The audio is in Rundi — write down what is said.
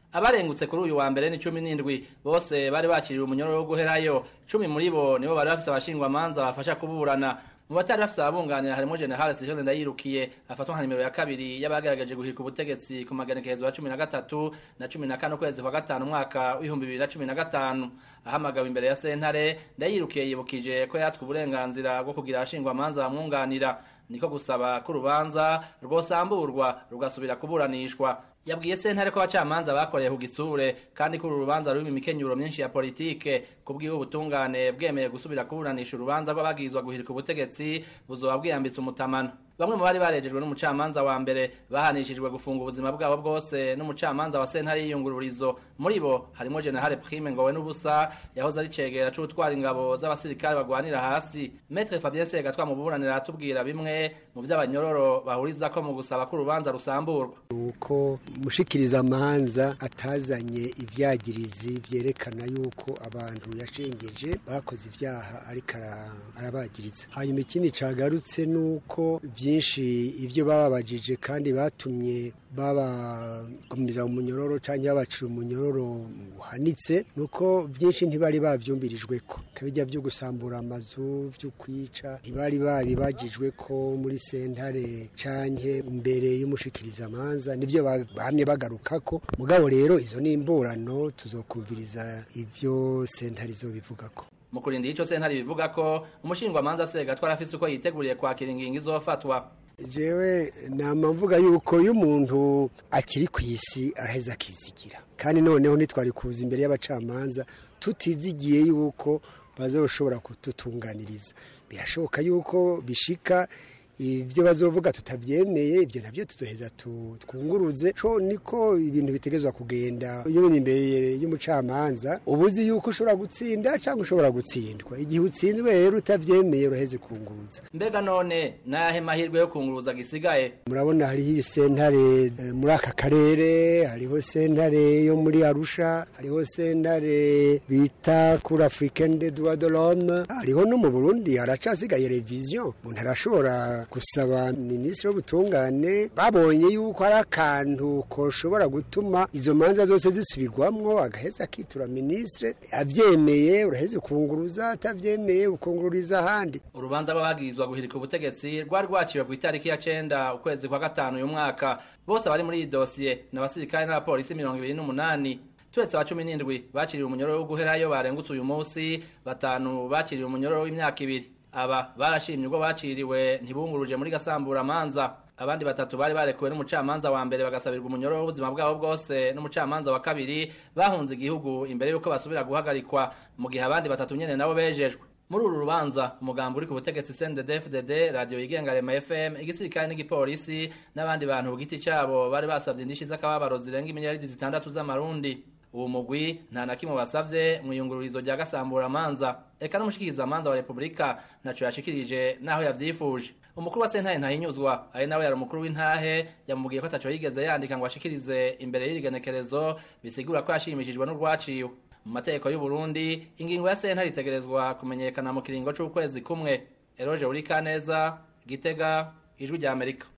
abarengutse kuri uyu wa mbere ni cumi n'indwi bose bari bakiriwe umunyororo wo guherayo cumi muri bo nibo bari bafise abashingwamanza bafasha kuburana mu batari bafise ababunganira harimo general sejone ndayirukiye afatwa nka nimero ya kabiri y'abagerageje guhirika ubutegetsi ku maganekerezo ya cumi na gatatu na cumi na kane ukwezi kwa gatanu umwaka w'ibihumbi bibiri na cumi na gatanu ahamagawe imbere ya sentare ndayirukiye yibukije ko yatswe uburenganzira bwo kugira abashingwamanza bamwunganira niko gusaba ko urubanza rwosamburwa rugasubira kuburanishwa yabwiye sentare ko abacamanza bakoreye ku gisure kandi ko uru rubanza rurimo imikenyuro myinshi ya politike kubwiwe ubutungane bwemeye gusubira kuburanisha urubanza rw'abagizwa guhirika ubutegetsi buzoba bwiyambitse umutamano bamwe mu bari barejejwe n'umucamanza wa mbere bahanishijwe gufunga ubuzima bwabo bwose n'umucamanza wa sentare y'iyungururizo muri bo harimo generale prime ngowe n'ubusa yahoze ari cegera c'utwara ingabo z'abasirikare bagwanira hasi metre fabien segatwa mu buburanira aratubwira bimwe mu vy'abanyororo bahurizako mu gusaba ko urubanza rusamburwa nuko mushikiriza amanza atazanye ivyagirizi vyerekana yuko abantu yashengeje bakoze ivyaha ariko arabagiriza hanyuma ikindi cagarutse nuko byinshi ibyo bababajije kandi batumye babagumiza mu munyororo cyangwa babacira umunyororo uhanitse nuko byinshi ntibari babyumbirijwe ko kabijya byo gusambura amazu byo kwica ntibari babibagijwe ko muri sentare cyangwa imbere y'umushikirizamanza nibyo bahamye bagaruka ko mugabo rero izo ni imburano tuzokumviriza ibyo sentare izo bivuga ko mu kurinda ico sentare bivuga ko umushingwamanza sega twarafise uko yiteguriye kwakira ingingo izofatwa jewe nama mvuga yuko iyo umuntu akiri ku isi araheza akizigira kandi noneho ntitwari kuza imbere y'abacamanza tutizigiye yuko bazoshobora kututunganiriza birashoboka yuko bishika ibyo bazovuga tutabyemeye ibyo nabyo tuzoheza twunguruze co niko ibintu bitegezwa kugenda iyo uri imbere y'umucamanza uba uzi yuko ushobora gutsinda cyangwa ushobora gutsindwa igihe utsinzwe rero utabyemeye uraheze kunguruza mbega none nahe mahirwe yo kunguruza gisigaye murabona hariho sentare muri aka karere hariho sentare yo muri arusha hariho sentare bita kuri africaine de droit de l'homme hariho no mu burundi haracasigaye revision umuntu arashobora gusaba minisitiri w'ubutungane babonye yuko hari akantu koshobora gutuma izo manza zose zisubirwamwo agaheza akitura minisitiri abyemeye uraheze kunguruza atabyemeye ukungururiza ahandi urubanza rw'abagirizwa guhirika ubutegetsi rwari rwaciwe ku itariki ya cenda ukwezi kwa gatanu uyu mwaka bose abari muri iyi dosiye ni abasirikare n'abapolisi mirongo ibiri n'umunani turetse aba cumi n'indwi baciriwe umunyororo wo guherayo barengutse uyu munsi batanu baciriwe umunyororo w'imyaka ibiri aba barashimye ubwo baciriwe ntibunguruje muri gasambura manza abandi batatu bari barekuwe n'umucamanza wa mbere bagasabirwa umunyororo w'ubuzima bwabo bwose n'umucamanza wa kabiri bahunze igihugu imbere y'uko basubira guhagarikwa mu gihe abandi batatu nyene nabo bejejwe muri uru rubanza umugambi uri ku butegetsi CNDD-FDD radio yigenga Rema FM igisirikare n'igipolisi n'abandi bantu ku giti cabo bari basavye indishi z'akababaro zirenga imiliyaridi zitandatu z'amarundi uwo mugwi nta na kimwe basavye mu iyungururizo rya gasambura manza eka n'umushikiriza manza wa repubulika naco yashikirije naho yavyifuje umukuru wa sentare ntahinyuzwa ari nawe yari umukuru w'intahe yamubwiye ko ataco yigeze yandika ngo ashikirize imbere y'irigenekerezo bisigura ko yashimishijwe n'urwaciwe mu mategeko y'u Burundi ingingo ya sentare itegerezwa kumenyekana mu kiringo c'ukwezi kumwe eroje uri kaneza gitega ijwi rya amerika